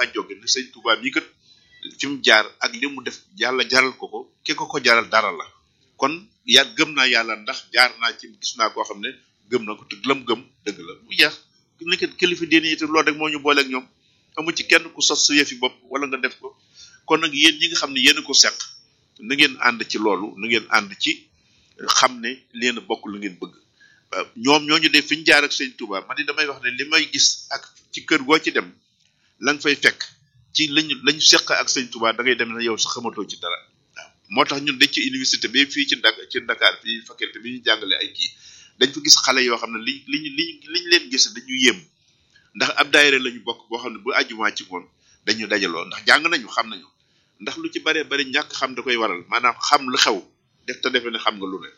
faa jóge ne sëñ Touba mi kat fi mu jaar ak li mu def yàlla jaral ko ko ki ko ko jaral dara la kon ya gëm naa yàlla ndax jaar naa ci gis naa koo xam ne gëm na ko te lam gëm dëgg la bu jeex nekk kilifa diine yi te loolu rek moo ñu booleeg ñoom amu ci kenn ku sos sa yëfi bopp wala nga def ko kon nag yéen ñi nga xam ne yéen a ko seq na ngeen ànd ci loolu na ngeen ànd ci xam ne leen bokk lu ngeen bëgg ñoom ñooñu def fi ñu jaar ak sëñ Touba man di damay wax ne li may gis ak ci kër goo ci dem la nga fay fekk ci lañu lañu seq ak sëñ Touba da ngay dem ne yow sax xamatoo ci dara waaw moo tax ñun dañ ci université bi fii ci Dakar ci Dakar fii faculté bi ñu jàngale ay kii dañ fa gis xale yoo xam ne li liñ liñ liñ leen gis dañu yéem ndax ab daayira lañu bokk boo xam ne bu àjjumaa ci ngoon dañu dajaloo ndax jàng nañu xam nañu ndax lu ci baree bari ñàkk xam da koy waral maanaam xam lu xew def te defe ne xam nga lu ne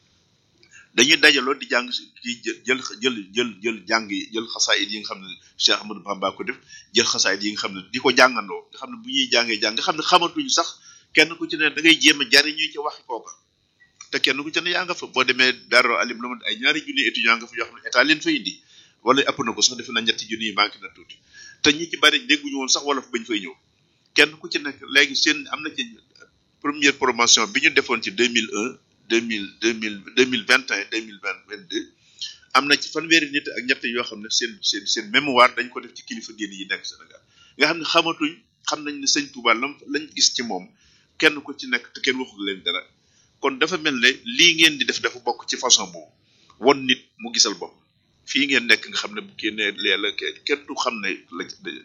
dañuy dajaloo di jàng ci jël jël jël jël jàng yi jël xasaayit yi nga xam ne Cheikh Ahmadou Bamba ko def jël xasaayit yi nga xam ne di ko jàngandoo nga xam ne bu ñuy jàngee jàng nga xam ne xamatuñu sax kenn ku ci ne da ngay jéem a jariñu ci waxi kooka te kenn ku ci ne yaa nga fa boo demee Darou Alim la ay ñaari junni étudiant nga fa yoo xam ne état leen fa indi wala ëpp na ko sax defe na ñetti junni yi manqué na tuuti te ñi ci bari dégguñu woon sax wala fa bañ fay ñëw kenn ku ci nekk léegi seen am na ci première promotion bi ñu defoon ci 2001 2000 2000 2021 2022 am na ci fanweeri nit ak ñett yoo xam ne seen seen seen mémoire dañ ko def ci kilifa diine yi nekk Sénégal nga xam ne xamatuñ xam nañ ne sëñ Touba lam lañ gis ci moom kenn ku ci nekk te kenn waxul leen dara kon dafa mel ne lii ngeen di def dafa bokk ci façon boobu won nit mu gisal bopp fii ngeen nekk nga xam ne bu génnee lee la kenn du xam ne la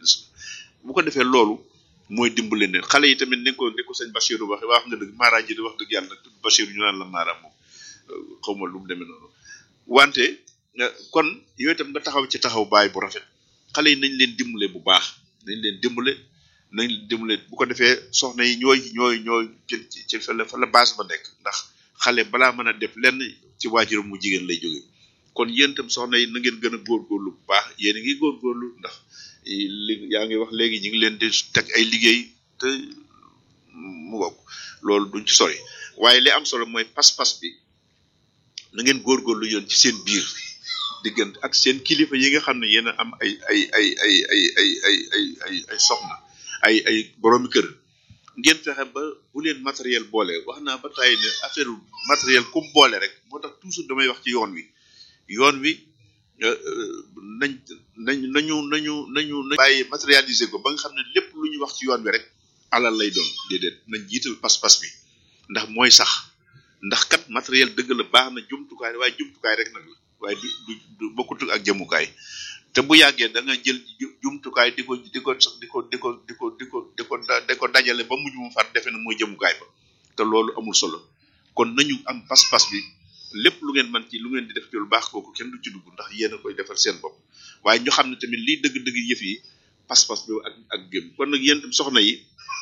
bu ko defee loolu mooy dimbale ne xale yi tamit ni ko ni ko sëñ Bachirou waxee wax nga dëgg Mara ji di wax dëgg yàlla tudd Bachirou ñu naan la Mara moom xaw ma lu mu demee noonu wante kon yooyu tam nga taxaw ci taxaw baay bu rafet xale yi nañ leen dimbale bu baax nañ leen dimbale nañ leen dimbale bu ko defee soxna yi ñooy ñooy ñooy ci ci fa la fa la base ba nekk ndax xale balaa mën a def lenn ci waajuram mu jigéen lay jóge kon yéen itam soxna yi na ngeen gën a góorgóorlu bu baax yéen a ngi góorgóorlu ndax li yaa ngi wax léegi ñu ngi leen di teg ay liggéey te mu bokk loolu duñ ci sori waaye li am solo mooy pas-pas bi na ngeen góorgóorlu yoon ci seen biir diggante ak seen kilifa yi nga xam ne yéen a am ay ay ay ay ay ay ay ay ay ay soxna ay ay boroomi kër ngeen fexe ba bu leen matériel boole wax naa ba tàyyi ne affaire matériel kum boole rek moo tax toujours damay wax ci yoon wi yoon wi nañ nañ nañu nañu nañu nañ bàyyi matérialiser ko ba nga xam ne lépp lu ñu wax ci yoon wi rek alal lay doon déedéet nañ jiital pas-pas bi ndax mooy sax ndax kat matériel dëgg la baax na jumtukaay waaye jumtukaay rek nag la waaye du du du bokkut ak jëmukaay te bu yàggee da nga jël jumtukaay di ko di ko di ko di ko di ko di ko di ko di ko dajale ba mujj mu far defe na mooy jëmukaay ba te loolu amul solo kon nañu am pas-pas bi lépp lu ngeen man ci lu ngeen di def ci lu baax kooku kenn du ci dugg ndax yéen a koy defal seen bopp waaye ñu xam ne tamit lii dëgg-dëgg yëf yi pas-pas bi ak ak gëm kon nag yéen tam soxna yi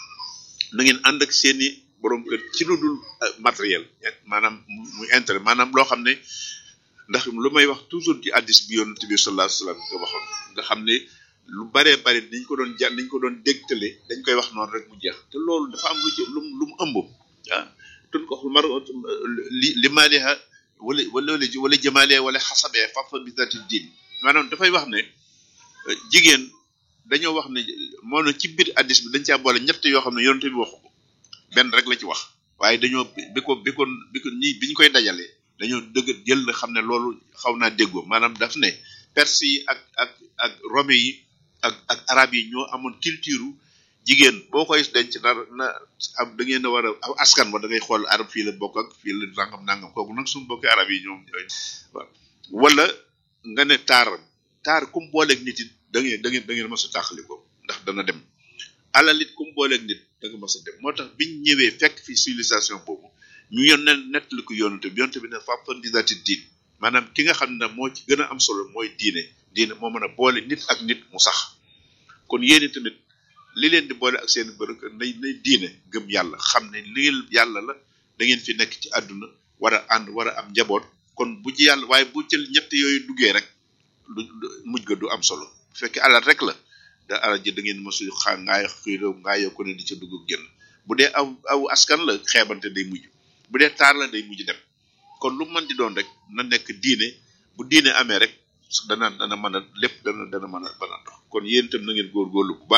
na ngeen ànd ak seeni borom kër ci lu dul matériel maanaam muy intérêt maanaam loo xam ne ndax lu may wax toujours ci addis bi yonent bi sallallahu alayhi wasallam nga waxoon nga xam ne lu baree bari dañ ko doon jàng dañ ko doon dégtale dañ koy wax noonu rek mu jeex te loolu dafa am lu ci lu lu mu ëmb ah tun ko mar li li maaliha wala wala wala jamaale wala xasabee fafa bi zati diin maanaam dafay wax ne jigéen dañoo wax ne moo ne ci biir addis bi dañ caa boole ñett yoo xam ne yonent bi waxu ko benn rek la ci wax waaye dañoo bi ko bi ko bi ko ñi bi ñu koy dajalee dañoo dëgg jël na xam ne loolu xaw naa déggoo maanaam daf ne perse yi ak ak ak rome yi ak ak arab yi ñoo amoon culture jigéen boo koy denc na na am da ngeen a war a askan wa da ngay xool arab fii la bokk ak fii la nangam nangam kooku nag suñu bokki arab yi ñoom ñooy waaw wala nga ne taar taar kum booleeg nit it da ngeen da ngeen da ngeen mës a tàqali ko ndax dana dem alal it kum booleeg nit da nga mës a dem moo tax biñ ñëwee fekk fi civilisation boobu ñu yoon ne nettali ko yonante bi yonante bi ne fàppan di daati diin maanaam ki nga xam ne moo ci gën a am solo mooy diine diine moo mën a boole nit ak nit mu sax kon yéen tamit li leen di boole ak seen bërëk nay nay diine gëm yàlla xam ne li yàlla la da ngeen fi nekk ci àdduna war a ànd war a am njaboot kon bu ci yàlla waaye bu ci ñett yooyu duggee rek lu mujj ga du am solo bu fekkee alal rek la da alal ji da ngeen mosu xaa ngaay xiiroo ngaayoo ko ne di ca dugg génn bu dee aw aw askan la xeebante day mujj bu dee taar la day mujj dem kon lu mën di doon rek na nekk diine bu diine amee rek dana dana mën a lépp dana dana mën a mën a dox kon yéen itam na ngeen góorgóorlu bu baax